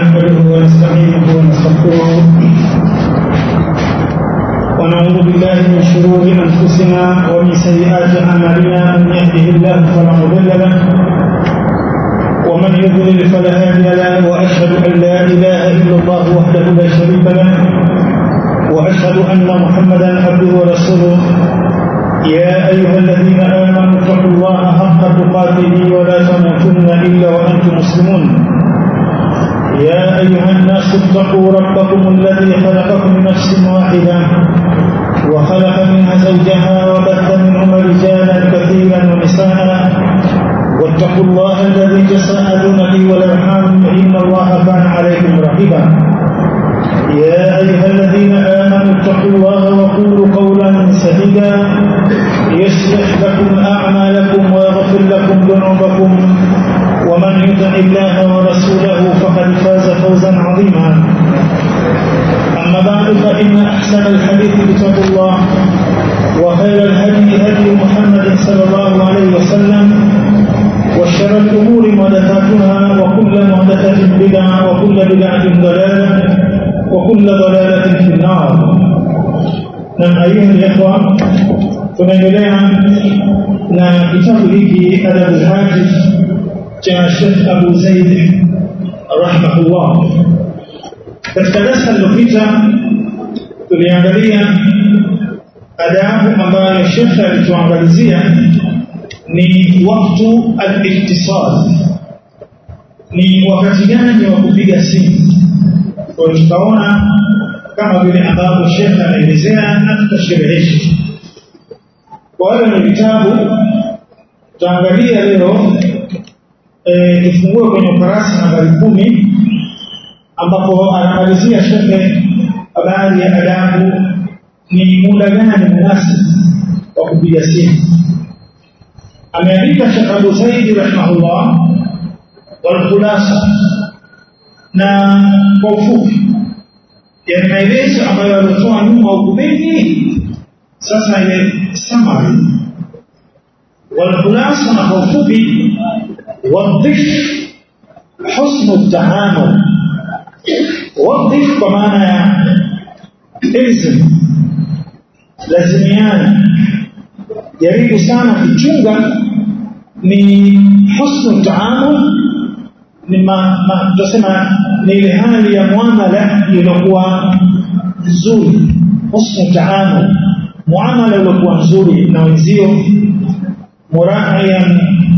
نحمده ونستعينه ونستغفره ونعوذ بالله من شرور انفسنا ومن سيئات اعمالنا من يهده الله فلا مضل له ومن يضلل فلا هادي له واشهد ان لا اله الا الله وحده لا شريك له واشهد ان محمدا عبده ورسوله يا ايها الذين امنوا اتقوا الله حق تقاته ولا تموتن الا وانتم مسلمون يا ايها الناس اتقوا ربكم الذي خلقكم من نفس واحده وخلق منها زوجها وبث منهما رجالا كثيرا ونساء واتقوا الله الذي تساءلون به والارحام ان الله كان عليكم رقيبا يا ايها الذين امنوا اتقوا الله وقولوا قولا سديدا يصلح لكم اعمالكم ويغفر لكم ذنوبكم ومن يطع الله ورسوله فقد فاز فوزا عظيما اما بعد فان احسن الحديث كتاب الله وخير الهدي هدي محمد صلى الله عليه وسلم وشر الامور محدثاتها وكل محدثه بدعه وكل بدعه ضلاله وكل ضلالة في النار نعم أيها الإخوة tunaendelea na kitabu hiki adabu lhajif cha Sheikh Abu Zaid rahimahullah. Katika darasa lililopita tuliangalia adabu ambayo Sheikh alituangalizia ni waktu al-iktisad, ni wakati gani wa kupiga simu kwa tutaona kama vile ambavyo shekhe anaelezea na tutasherehesha kwa wale wenye vitabu tutaangalia leo e, tufungue kwenye ukurasa nambari kumi ambapo anamalizia shekhe habari ya adabu ni muda gani munasibu wa kupiga simu ameandika shekh abu zaidi rahimahullah walkhulasa na kwa ufupi yani maelezo ambayo alitoa nyuma huku mengi sasa ile summary walkhulasa na kwa ufupi wadhif husnu taamul wadhif kwa maana ya ilzim lazimiana jaribu sana kuchunga ni husnu taamul ni ma, ma, tunasema ni ile hali ya muamala iliyokuwa nzuri husnu taamul muamala uliokuwa nzuri na wenzio muraian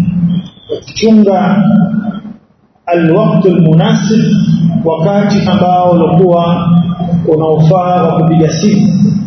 kuchunga alwaktu almunasib wakati ambao ulikuwa unaofaa wa kupiga simu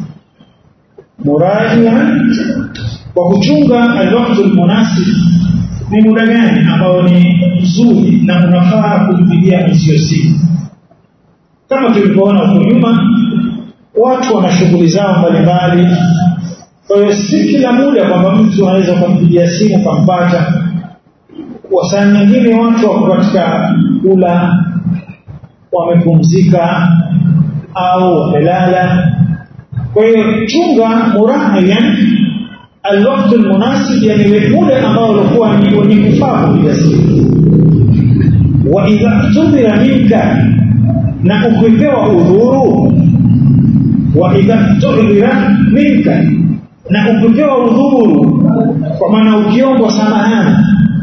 muraian kwa kuchunga alwaktu almunasib ni muda gani ambao ni mzuri na unafaa kumpigia mwenzio simu kama tulivyoona huko nyuma watu wana shughuli zao mbalimbali kwa hiyo si kila muda kwamba mtu anaweza kumpigia simu kampata kwa saa nyingine watu wako katika kula wamepumzika au wamelala kwa hiyo chunga murahian alwaktu almunasib yani ile muda ambao ulikuwa ni wenye kufaa kupiga simu wa idha tudhira minka na ukipewa udhuru wa idha tudhira minka na ukipewa udhuru kwa maana ukiombwa samahani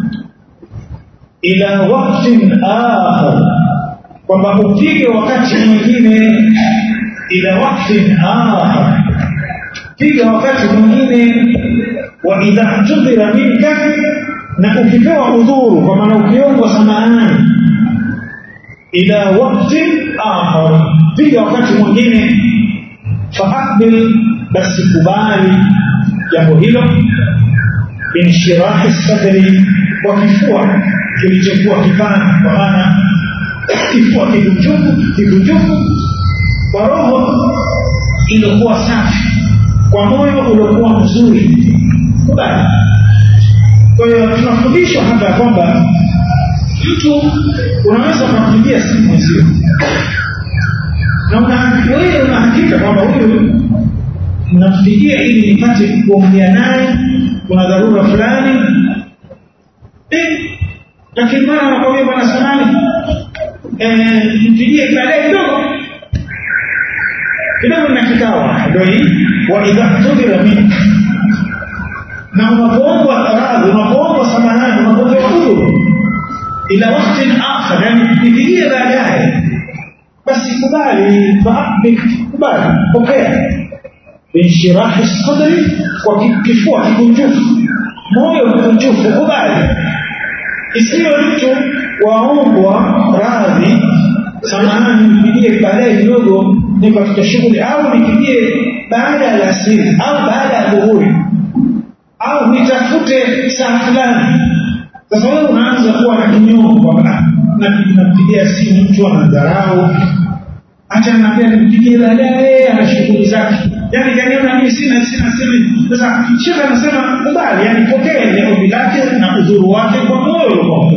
ila waktin akhar kwamba upige wakati mwingine ila waktin akhar piga wakati mwingine wa idha tudhira minka na ukipewa udhuru kwa maana ukiombwa samahani ila wakti akhar piga wakati mwingine faaqbil basi kubali jambo hilo binshirahi sadri kwa kifua kilichokuwa kipana kwa maana kifua kikunjufu kikunjufu kwa roho iliyokuwa safi kwa moyo uliokuwa mzuri kubali kwa hiyo tunafundishwa hapa ya kwamba mtu unaweza ukampigia simu mwenzio na wewe una hakika kwamba huyu nampigia ili nipate kuongea naye kuna dharura fulani eh, lakini mara anakwambia bwana samani mpigie baadaye kidogo kidogo na kikawa ndio hii wa idha tudira minka na unapoombwa radhi unapoombwa samahani unapoombwa udhuru ila wakati akhar yani nipigie baadaye basi kubali faabik kubali pokea binshirahi sadri kwa kifua kikunjufu moyo mkunjufu kubali isiwe mtu waombwa radhi samahani nipigie baadaye kidogo niko katika shughuli au nipigie baada ya alasiri au baada ya dhuhuri au nitafute saa fulani sasa wewe unaanza kuwa na kinyongo kwamba nampigia simu mtu anadharau acha naambia nimpigie baadaye ana shughuli zake yani kaniona mimi sina sina sina sasa shekhe anasema kubali yani pokee ombi lake na udhuru wake kwa moyo kwa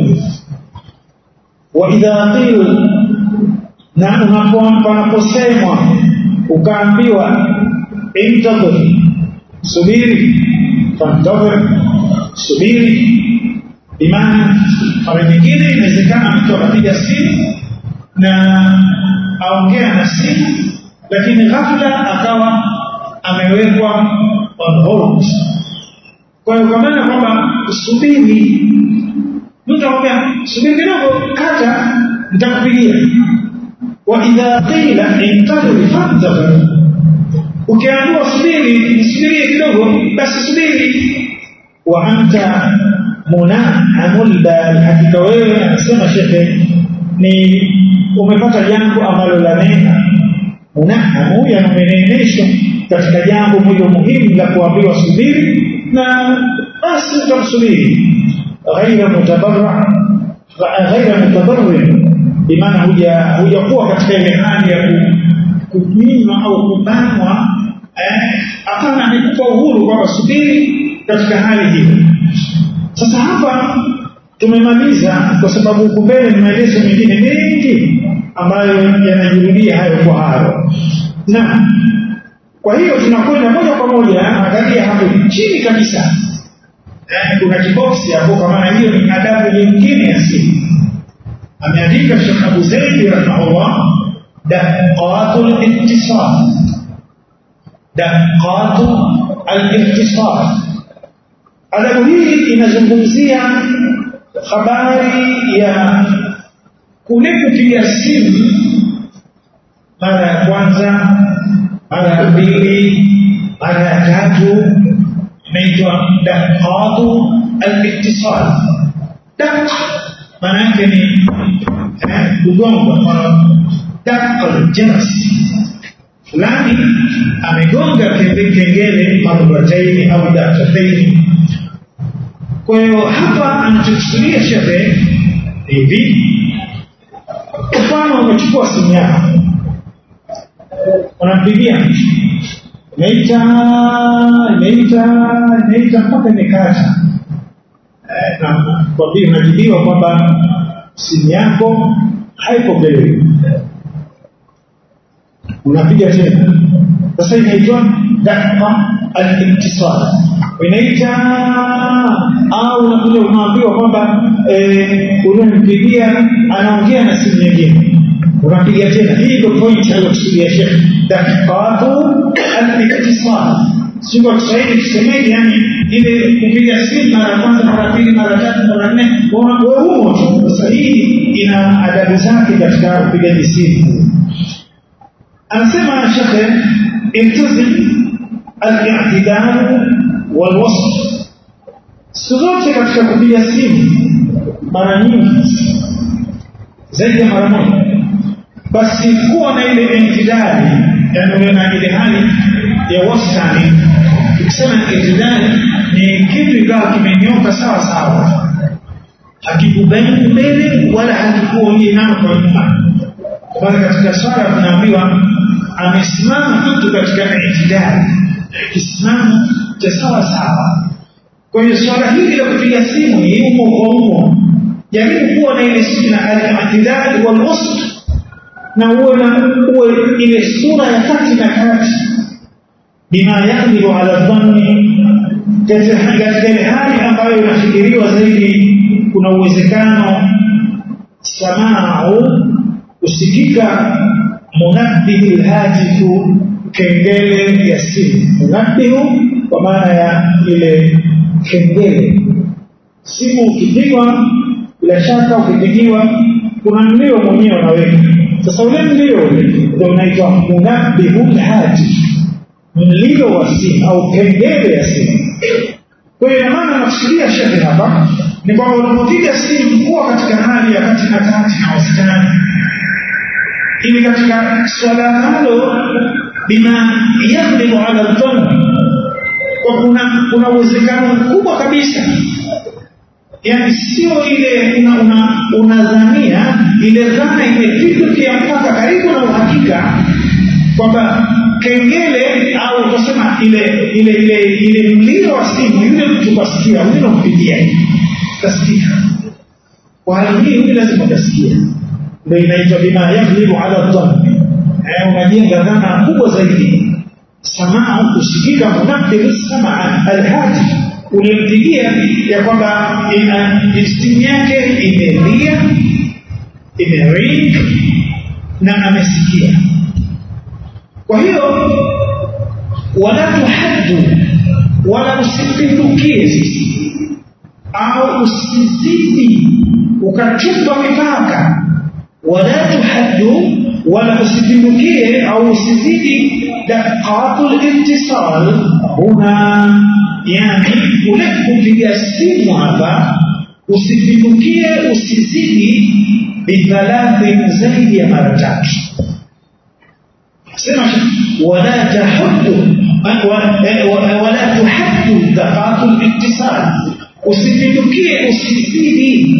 wa idha qila na unaposemwa ukaambiwa intadhir subiri fantadhir subiri imani mara nyingine inawezekana mtu akapiga simu na aongea na simu lakini ghafla akawa amewekwa on hold kwa hiyo kwa maana kwamba subiri mtu akwambia subiri kidogo kata nitakupigia wa idha qila intadhir fantadhir ukiambiwa subiri nisubirie kidogo basi subiri wa anta munaamul bal hakika wewe anasema shekhe ni umepata jambo ambalo la neema munahamu yanameneemeshwa katika jambo moja muhimu la kuambiwa subiri na basi utamsubiri ghaira mutabarra ghaira mutabarri bimaana huja hujakuwa katika ile hali ya kuminywa au kubanwa hapana eh, amekupa uhuru kwamba subiri katika hali hiyo sasa hapa tumemaliza kwa sababu huku mbele ni maelezo mengine mengi ambayo yanajirudia hayo kwa hayo na kwa hiyo tunakwenda moja kwa moja angalia hapo chini kabisa eh, kuna kiboksi hapo kwa maana hiyo ni adabu nyingine ya simu ameandika Sheikh Abu Zaid rahimahullah daqatul ittisal daqatul al-ittisal adabu hii inazungumzia habari ya kule kupiga simu mara ya kwanza mara ya pili mara ya tatu inaitwa daqatu al-ittisal dak maana yake ni kugonga daqal jans fulani amegonga kengele marataini au dakataini kwa hiyo hapa anachokusudia shehe hivi mfano umechukua simu yako unampigia imeita imeita imeita mpaka imekata kwambia unajibiwa kwamba simu yako haipokelewi unapiga tena sasa inaitwa dakika al-ittisal inaita au unakuja unaambiwa kwamba eh, unampigia anaongea na simu nyingine unapiga tena hii ndio point aliyokusudia Sheikh dakikatu al-ittisal sio kwa Kiswahili tusemeje yani ile kupiga simu mara kwanza mara pili mara tatu mara nne wewe huo tu sasa hii ina adabu zake katika upigaji simu anasema Sheikh iltazim al-i'tidal wal-wasf siku zote katika kupiga simu mara nyingi zaidi ya mara moja basi kuwa na ile intidali yani na ile hali ya wastani tukisema intidali ni kitu ikawa kimenyoka sawa sawa hakikubaini mbele wala hakikuonye nao kwa nyuma bali katika swala tunaambiwa amesimama mtu katika intidali kisimamo cha sawa sawa kwa hiyo swala hili la kupiga simu ni umo kwa umo jaribu kuwa na ile suna al-i'tidal wal wasf na uwe na uwe ile sura ya kati na kati bima yaqdiru ala dhanni katika ile hali ambayo inafikiriwa zaidi kuna uwezekano samau usikika munabbihi lhatifu kengele ya simu munabbihu kwa maana ya ile kengele simu ukipigwa bila shaka ukipigiwa kuna mlio mwenyewe unaweka sasa ule mlio ndio unaitwa munabbihu lhatif mlio wa simu au kengele ya simu kwa hiyo maana nakusudia shekhe hapa ni kwamba unapopiga simu kuwa katika hali ya kati na kati na wastani ili katika swala nalo bima yaghlibu ala dhann kwa kuna kuna uwezekano mkubwa kabisa yani sio ile unadhania una, una ile dhana imepindukia mpaka karibu na uhakika kwamba kengele au utasema ile ile ile ile mlio wa simu yule mtu kasikia yule unampigia kasikika kwa hali hii huyu lazima utasikia ndio inaitwa bima yaghlibu ala dhann eh unajenga dhana kubwa zaidi samaa kusikika munabbil samaa alhati ulimpigia ya kwamba simu yake imelia imering na amesikia kwa hiyo wala tuhaddu wala usipindukie sisi au usizidi ukachupa mipaka wala tuhaddu wala usipindukie au usizidi daqatul ittisal huna yani ule kupiga simu hapa usipindukie usizidi bithalathin zaidi ya mara tatu sema wala tahuddu wala tuhaddu daqatul ittisal usipindukie usizidi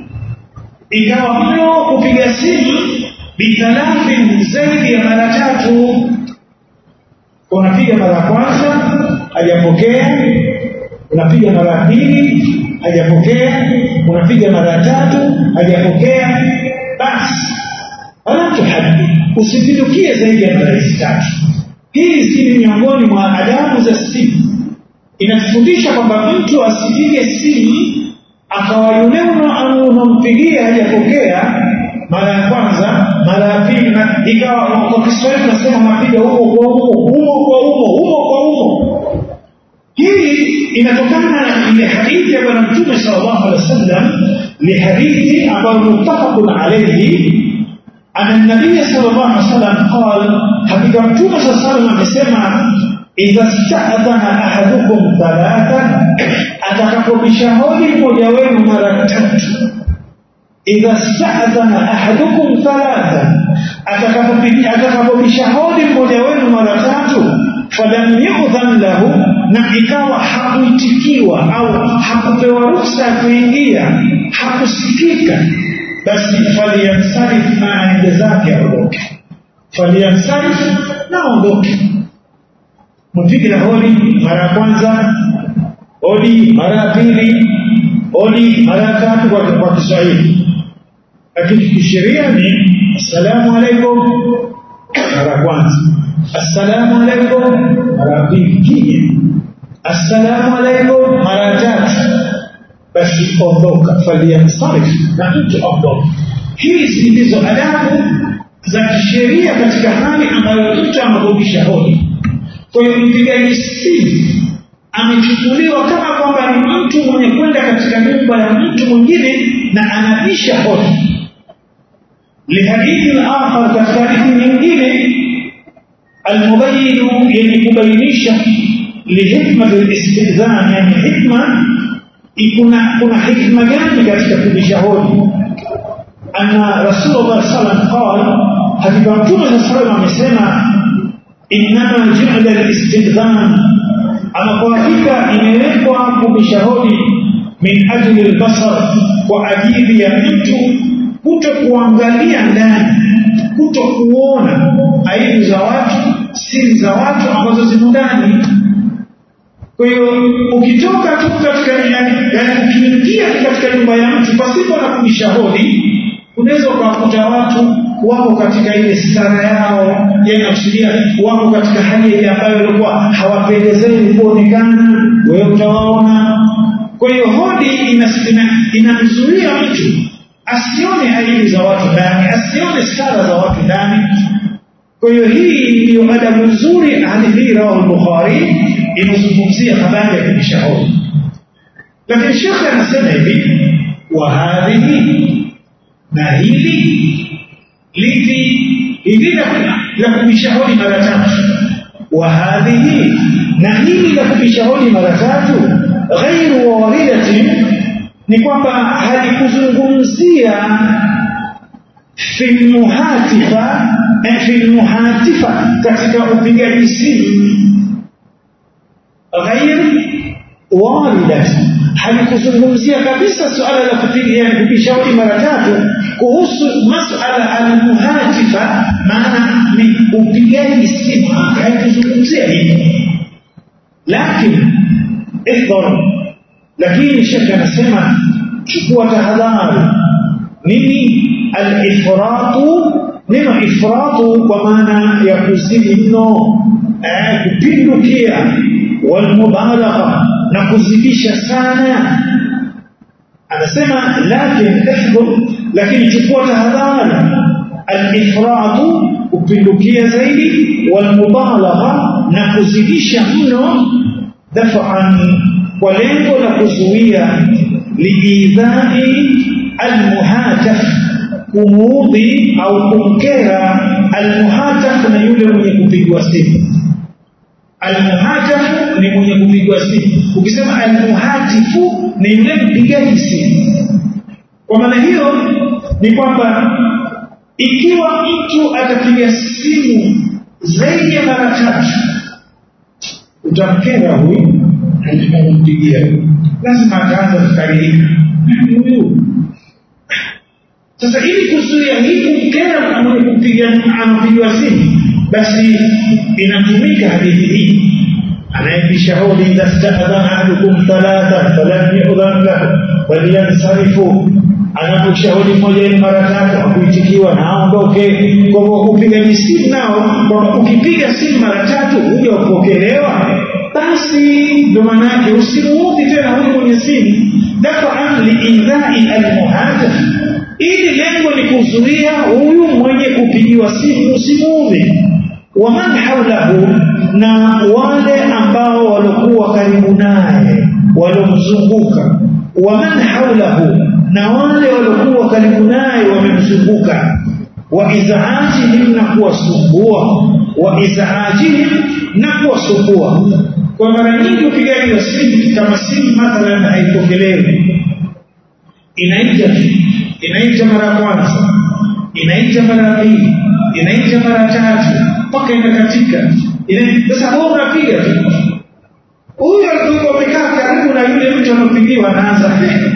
ikawa mno kupiga simu bithalafin zaidi ya mara tatu unapiga mara ya kwanza hajapokea unapiga mara ya pili hajapokea unapiga mara ya tatu hajapokea basi wala tuhaddi usipindukie zaidi ya mara hizi tatu hizi ni miongoni mwa adabu za simu inatufundisha kwamba mtu asipige simu akawa yule unampigia hajapokea mara ya kwanza mara ya pili na ikawa kwa Kiswahili tunasema mapiga huko kwa huko humo kwa humo humo kwa humo hii inatokana na ile hadithi ya bwana mtume sallallahu alaihi wasallam ni hadithi ambayo mutafaqun alayhi ana nabii sallallahu alaihi wasallam qala hakika mtume sallallahu alaihi wasallam amesema idha sta'adhana ahadukum thalatha atakapobisha hodi mmoja wenu mara tatu idha sta'adhana ahadukum thalatha atakapobisha hodi mmoja wenu mara tatu falam yudhan lahu na ikawa hakuitikiwa au hakupewa ruhusa ya kuingia hakusikika basi falyansarif na aende zake aondoke falyansarif na aondoke mpige na hodi mara ya kwanza hodi mara ya pili hodi mara ya tatu kwa, kwa Kiswahili lakini kisheria ni assalamu alaikum mara ya kwanza assalamu alaikum mara ya pili kija assalamu alaikum mara ya tatu basi ondoka falyansarif na mtu ondoka hizi ndizo adabu za kisheria katika hali ambayo mtu anarudisha hodi kwa hiyo mpigaji simu amechukuliwa kama kwamba ni mtu mwenye kwenda katika nyumba ya mtu mwingine na anabisha hodi lihadithi al-akhar katika hadithi nyingine almubayinu yenye kubainisha lihikma al-istidhan yani hikma kuna kuna hikma gani katika kubisha hodi anna rasulullah sallallahu alaihi wasallam hakika mtume sallallahu alaihi wasallam amesema innama ju'ila al-istidhan ama kwa hakika imewekwa kubisha hodi min ajli al-basar kwa ajili ya mtu kuto kuangalia ndani kuto kuona aibu za watu siri za watu ambazo zimo ndani kwa hiyo ukitoka tu katika yani ukiingia katika nyumba ya mtu pasipo na kubisha hodi unaweza ukawakuta watu wako katika ile stara yao yanakusudia wako katika hali ile ambayo walikuwa hawapendezei kuonekana wewe utawaona kwa hiyo hodi inamzuia ina mtu asione aibu za watu ndani asione sala za watu ndani kwa hiyo hii ndiyo adabu nzuri hadithi hii rawahu al-bukhari inazungumzia habari ya kujishahudi lakini shekhe anasema hivi wa hadhihi na hili lipi hili la kujishahudi mara tatu wa hadhihi na hili la kujishahudi mara tatu ghairu waridatin ni kwamba halikuzungumzia fi muhatifa fi muhatifa katika upigaji simu ghair waridati halikuzungumzia kabisa suala la kupiga yani kujishauri mara tatu kuhusu masala almuhatifa maana ni upigaji simu haikuzungumzia hivi lakini ihdhar lakini shekhe anasema chukua tahadhari nini alifratu neno ifratu kwa maana ya kuzidi mno eh, kupindukia walmubalagha na kuzidisha sana anasema lakin ihdhur lakini chukua tahadhari alifratu kupindukia zaidi walmubalagha na kuzidisha mno dafa'an kwa lengo la kuzuia liidhai almuhataf kumuudhi au kumkera almuhataf na yule mwenye kupigwa simu almuhataf ni mwenye kupigwa simu ukisema almuhatifu ni yule mpigaji simu kwa maana hiyo ni kwamba ikiwa mtu atapiga simu zaidi ya mara tatu utamkera huyu kumpigia lazima ataanza kukaririka huyu sasa ili kuzuia hii kumkera mwenye kupiga anapigiwa simu basi inatumika hadithi hii anayebishauri idha stadhana ahadukum thalatha falam yudhan lahu falyansarifu anaposhauri mmoja ni mara tatu akuitikiwa na aondoke kwa hivyo upigaji simu nao kwamba ukipiga simu mara tatu huja kupokelewa basi ndo maana yake usimuudhi tena huyu mwenye simu dafaan liidhai almuhadaf ili lengo ni kuzuia huyu mwenye kupigiwa simu usimuudhi waman haulahu na wale ambao walikuwa karibu naye walomzunguka waman haulahu na wale waliokuwa karibu naye wamemzunguka wa izaajihim na kuwasumbua wa izaajihim na kuwasumbua kwa mara nyingi upigaji wa simu kama simu mathalan haipokelewi inaita inaita mara ya kwanza inaita mara ya pili inaita mara tatu mpaka inakatika sasa wewe unapiga tu huyu alikuwa amekaa karibu na yule mtu anapigiwa anaanza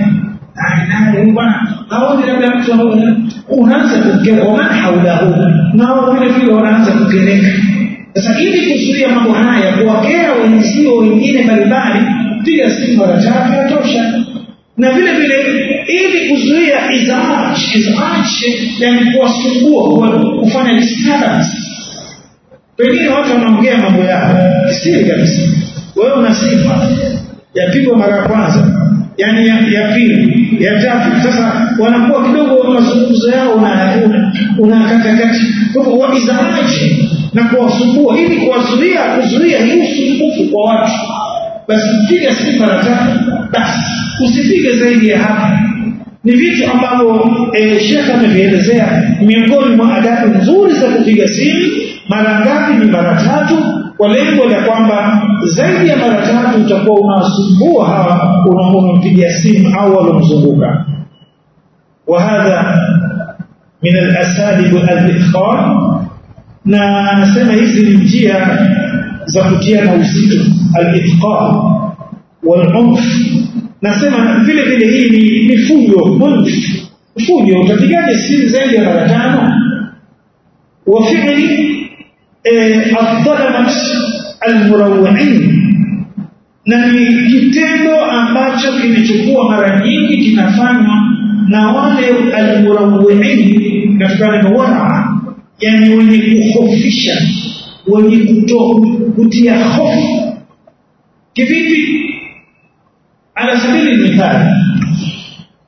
bwana haoni labda mtu unaanza kukera waman haulahu nao vile vile wanaanza kukereka sasa ili kuzuia mambo haya kuwakera wenzio wengine mbalimbali piga simu mara tatu yatosha na vile vile ili kuzuia izaaj izaaj yani kuwasumbua kufanya disturbance pengine watu wanaongea mambo yao kisiri kabisa wewe una sifa yapigwa mara ya kwanza yani ya, ya pili ya tatu sasa wanakuwa kidogo mazungumzo yao una unakatakati kwa hivyo waizaaji na kuwasumbua ili kuwazuia kuzuia hii usumbufu kwa watu basi piga simu mara tatu basi usipige zaidi ya hapa ni vitu ambavyo e, shekhe amevielezea miongoni mwa adabu nzuri za kupiga simu mara ngapi ni mara tatu kwa lengo la kwamba zaidi ya mara tatu utakuwa unawasumbua hawa unampigia simu au walomzunguka wahadha min alasalib alithqal na anasema hizi ni njia za kutiana uzito alithqal walunf nasema vile vile hii ni ni fujo unf fujo utapigaje simu zaidi ya mara tano wa fi'li الظلمة المروعين na ni kitendo ambacho kilichokuwa mara nyingi kinafanywa na wale almurawwiin katika neno wara yani wenye kuhofisha wenye kuto kutia hofu kivipi ala sabili mithali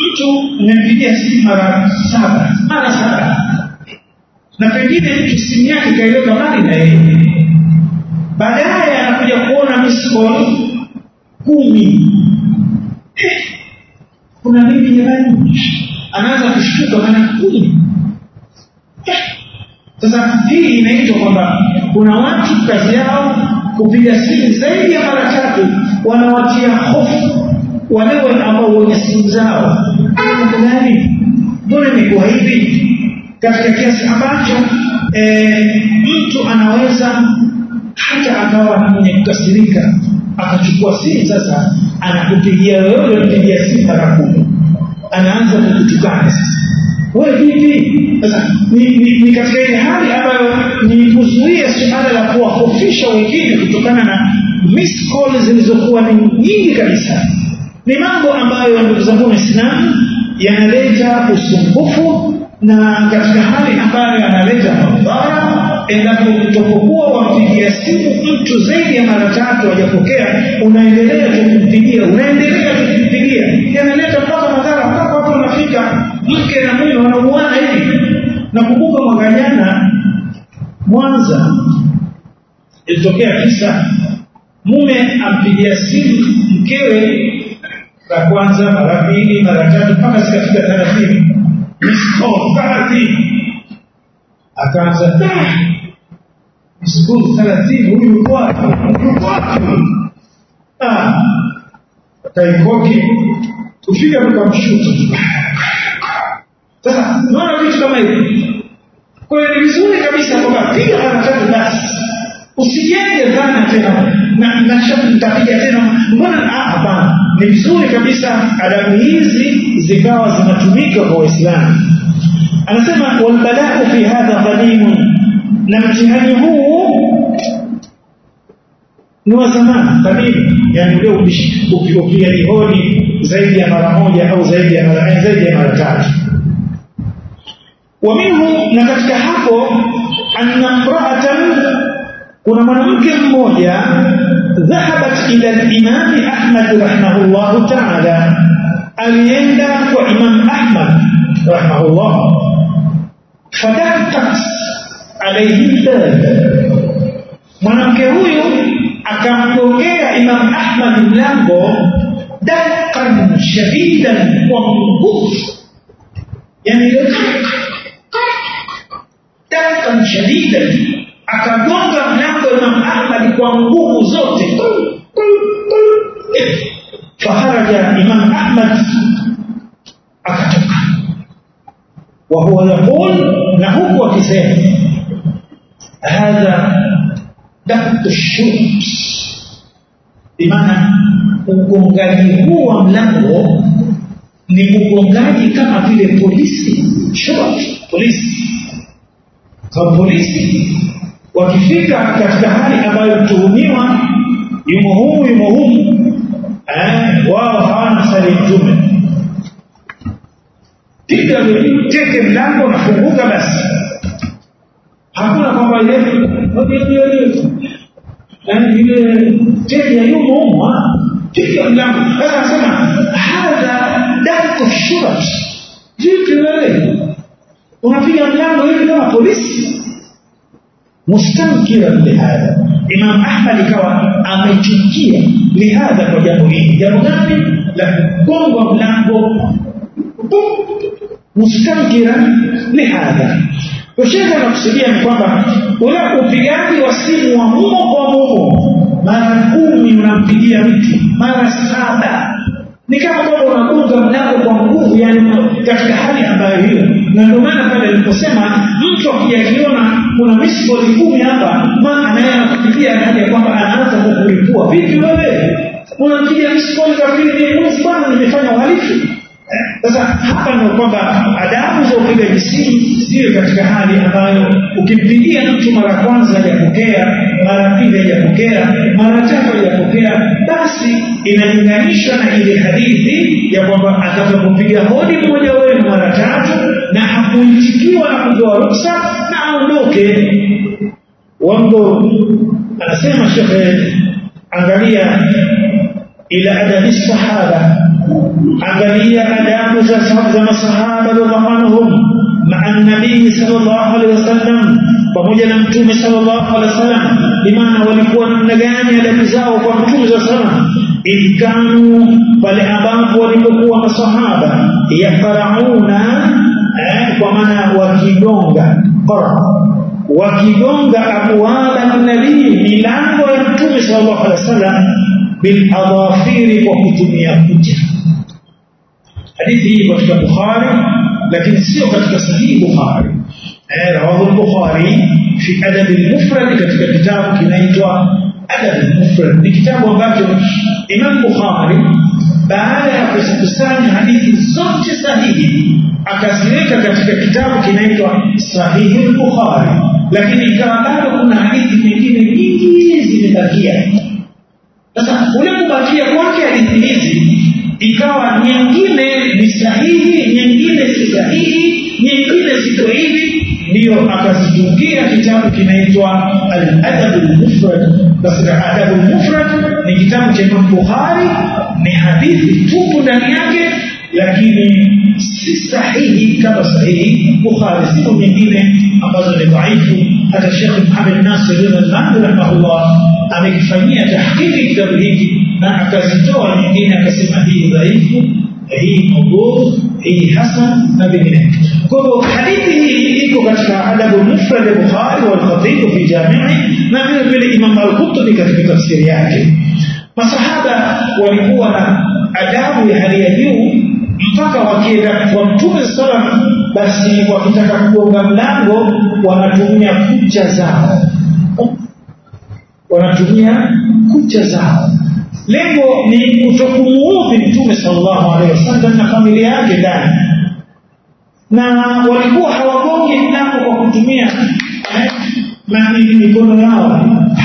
mtu mmempigia simu mara saba mara saba na pengine mtu simu yake kaiweka mbali na yeye baadaye anakuja kuona miss call kumi eh, kuna nini jamani anaanza kushtuka maana kumi eh, sasa hii inaitwa kwamba kuna watu kazi yao kupiga simu zaidi ya mara tatu wanawatia hofu wale ambao wenye simu zao gani mbona imekuwa hivi katika kiasi ambacho e, mtu anaweza hata akawa mwenye kukasirika akachukua simu sasa anakupigia wewe mpigia simu mara kumi anaanza kukutukana sasa wewe vipi sasa ni, ni, ni katika ile hali ambayo ni kuzuia suala la kuwahofisha wengine kutokana na miss call zilizokuwa ni nyingi kabisa ni mambo ambayo ndugu zangu waislamu yanaleta usumbufu na katika hali ambayo yanaleta madhara endapo utopokuwa wampigia simu mtu zaidi ya mara tatu hajapokea unaendelea tukimpigia unaendelea tukimpigia yanaleta mpaka madhara mpaka watu wanafika mke na mume wanauana hivi nakumbuka mwaka jana mwanza ilitokea kisa mume ampigia simu mkewe la kwanza mara pili mara tatu mpaka zikafika thelathini thelathini akaanza skulu thelathini huyu yuko wapi yuko wapi kaikoki kufika tukamshuta sasa naona vitu kama hivi kwa hiyo ni vizuri kabisa kwamba piga mara tatu basi usijenge dhana tena na nasha nitapiga tena mbona hapana ni vizuri kabisa adabu hizi zikawa zinatumika kwa waislamu anasema walbalau fi hadha qadimun na mtihani huu ni wa zamani kadimu yani ule upigaji hodi zaidi ya mara moja au zaidi ya mara zaidi ya mara tatu wa minhu na katika hapo anna mraatan kuna mwanamke mmoja dhahabat ila al-imam Ahmad rahimahullah ta'ala alienda kwa Imam Ahmad rahimahullah fadakat alayhi bab mwanamke huyu akamgongea Imam Ahmad mlango dakan shadidan kwa nguvu yani dakan shadidan akagonga mlango Imam Ahmad kwa nguvu zote faharaja Imam Ahmad akatoka wa huwa yaqul na huku akisema hadha daktu shurt bimaana ugongaji huu wa mlango ni ugongaji kama vile polisi shurt polisi sababu polisi wakifika katika hali ambayo mtuhumiwa yumo humu yumo humu eh, wao hawana sali mtume piga teke mlango nafunguka basi hakuna kwamba ile teja yumo humu piga mlango sasa anasema hadha dako shurat vipi wewe unapiga mlango hivi kama polisi mustankiran lihadha Imam Ahmad ikawa amechukia lihadha kwa jambo hili jambo gani la kugonga mlango mustankiran lihadha Sheikh anakusudia ni kwamba ule upigaji wa simu wa mumo kwa mumo mara kumi unampigia mtu mara saba ni kama kwamba unagonga mlango kwa nguvu yani katika hali ambayo hiyo na ndio maana pale aliposema mtu akijiona kuna misboli kumi hapa maana naye anakupigia anaja kwamba anaanza kukulipua vipi wewe unampigia misboli kafiri ni bwana nimefanya uhalifu sasa hapa ndio kwamba adabu za upigaji simu ziwe katika hali ambayo ukimpigia mtu mara kwanza hajapokea mara pili hajapokea mara tatu hajapokea basi inalinganishwa na ile hadithi ya kwamba atakapopiga hodi mmoja wenu mara tatu na hakuitikiwa na kutoa ruksa na aondoke wango anasema shekhe angalia ila adabi sahaba angalia adabu za za masahaba radhiallahu anhum maa nabii sallallahu alaihi wasallam pamoja na mtume sallallahu alaihi wasallam bimaana walikuwa namna gani adabu zao kwa mtume sallallahu alaihi wasallam ikanu pale ambapo walipokuwa masahaba yaqrauna eh, kwa maana wakigonga qara wakigonga abwaba nabii milango ya mtume sallallahu alaihi wasallam bil adafiri kwa kutumia kucha hadithi hii katika Bukhari lakini sio katika sahihi Bukhari eh rawahu al-Bukhari fi adab al-mufrad katika kitabu kinaitwa adab al-mufrad ni kitabu ambacho Imam Bukhari baada ya kukusanya hadithi zote sahihi akaziweka katika kitabu kinaitwa sahihi al-Bukhari lakini ikawa bado kuna hadithi nyingine nyingi zimebakia sasa ule kubakia kwake hadithi hizi ikawa nyingine ni sahihi nyingine si sahihi nyingine ziko hivi ndiyo akazitungia kitabu kinaitwa al-adab al-mufrad basi al-adab al-mufrad ni kitabu cha Imam Bukhari ni hadithi tupu ndani yake lakini si sahihi kama sahihi Bukhari siku nyingine ambazo ni dhaifu hata Sheikh Muhammad Nasir al-Albani rahimahullah amekifanyia tahqiqi kitabu hiki na akazitoa nyingine akasema hii dhaifu hii mawdhu hii hasan na vinginevyo kwa hivyo hadithi hii iko katika adabu mufrad ya Bukhari wal Khatib fi jami'i na vile vile Imam al-Qurtubi katika tafsiri yake masahaba walikuwa na adabu ya hali ya juu mpaka wakienda kwa Mtume sallam basi wakitaka kugonga mlango wanatumia kucha zao wanatumia kucha zao lengo ni kutokumuudhi mtume sallallahu alaihi wasallam na familia yake ndani na walikuwa hawagongi mlango kwa kutumia eh, na mikono yao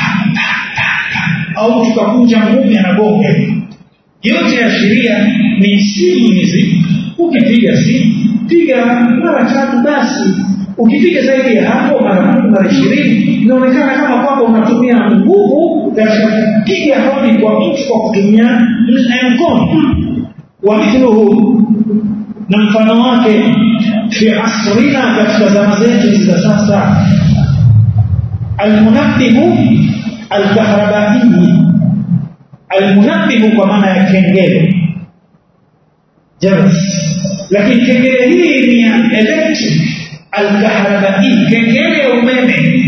au tukakunja ngumi anagonga yote ya sheria ni simu hizi ukipiga simu piga mara tatu basi ukipiga zaidi ya hapo mara kumi mara ishirini inaonekana kama kwamba unatumia nguvu katika kupiga hodi kwa mtu kwa kutumia mkono wa mithluhu na mfano wake fi asrina katika zama zetu za sasa almunabbihu alkahrabai almunabbihu kwa maana ya kengele jaras lakini kengele hii ni ya electric alkahrabai kengele ya umeme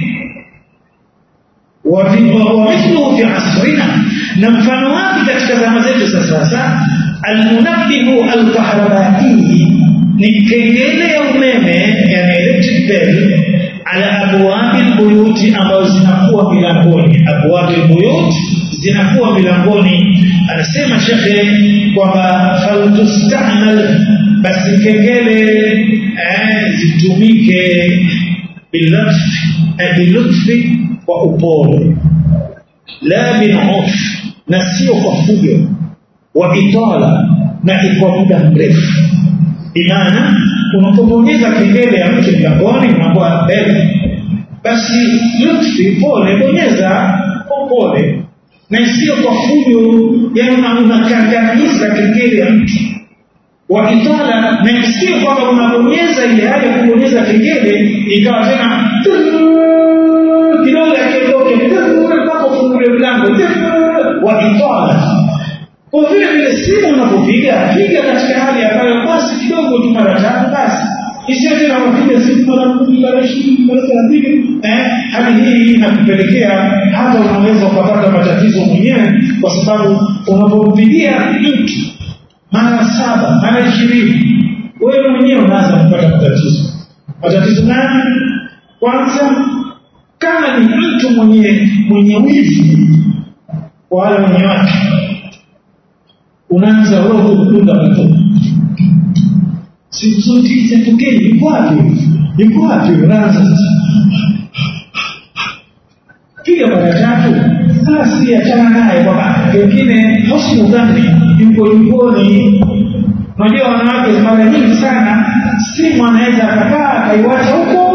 ومثله في عصرنا نمفano wake katika zama zetu za sasa almunabbihu alkahrabai ni kengele ya umeme yani electric bell ala abwabi buyuti ambazo zinakuwa milangoni abwabi buyut zinakuwa milangoni anasema shekhe kwamba faltustamal basi kengele eh, zitumike bilutfi eh, bilutfi kwa upole la binuf na sio kwa fujo wa itala na kwa muda mrefu imana unapobonyeza kengele ya mtu mlangoni unakuwa mbele basi lutfi pole bonyeza kwa pole na sio kwa fujo yani unakandamiza kengele ya mtu wa itala na sio kwamba unabonyeza ile hali ya kubonyeza kengele ikawa tena kidogo akiondoke mpaka ufungue mlango wa itala kwa vile vile simu unapopiga piga katika hali ambayo basi kidogo tu mara tatu basi isiyo tena unapiga simu mara kumi mara ishirini mara thelathini eh, hali hii inakupelekea hata unaweza ukapata matatizo mwenyewe kwa sababu unapompigia mtu mara saba mara ishirini wewe mwenyewe unaanza kupata matatizo matatizo gani kwanza kama ni mtu mwenye mwenye wivu kwa wale wenye wake unaanza roho kudunda mtu siku zote isitokee yuko wapi yuko wapi unaanza sasa piga mara tatu basi achana naye kwamba pengine husnu dhambi yuko jikoni unajua wanawake mara nyingi sana simu anaweza akakaa akaiwacha huko